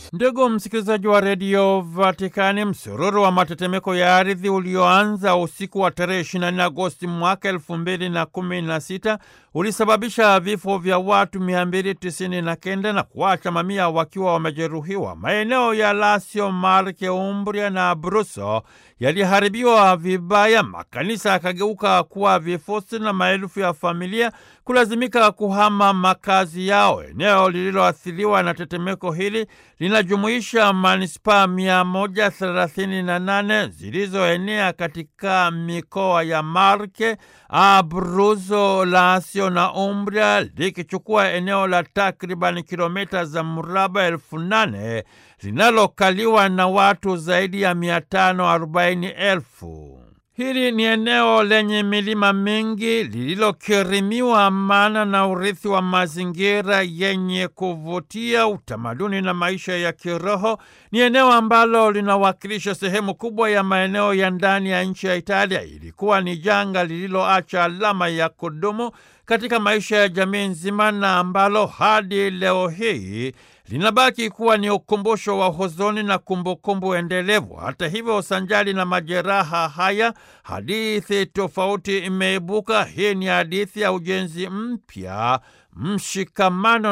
Ndugu msikilizaji wa redio Vatikani, msururu wa matetemeko ya ardhi ulioanza usiku wa tarehe 24 Agosti mwaka elfu mbili na kumi na sita ulisababisha vifo vya watu 299 na kenda na kuacha mamia wakiwa wamejeruhiwa. Maeneo ya Lazio, Marke, Umbria na Abruzzo yaliharibiwa vibaya, makanisa yakageuka kuwa vifusi na maelfu ya familia kulazimika kuhama makazi yao. Eneo lililoathiriwa na tetemeko hili linajumuisha manispaa 138 zilizoenea katika mikoa ya Marke, Abruzzo, Lazio na Umbria, likichukua eneo la takriban kilomita za mraba elfu nane linalokaliwa na watu zaidi ya 540,000. Hili ni eneo lenye milima mingi lililokirimiwa amana na urithi wa mazingira yenye kuvutia, utamaduni na maisha ya kiroho. Ni eneo ambalo linawakilisha sehemu kubwa ya maeneo ya ndani ya nchi ya Italia. Ilikuwa ni janga lililoacha alama ya kudumu katika maisha ya jamii nzima na ambalo hadi leo hii linabaki kuwa ni ukumbusho wa huzuni na kumbukumbu endelevu. Hata hivyo, sanjali na majeraha haya, hadithi tofauti imeibuka. Hii ni hadithi ya ujenzi mpya, mshikamano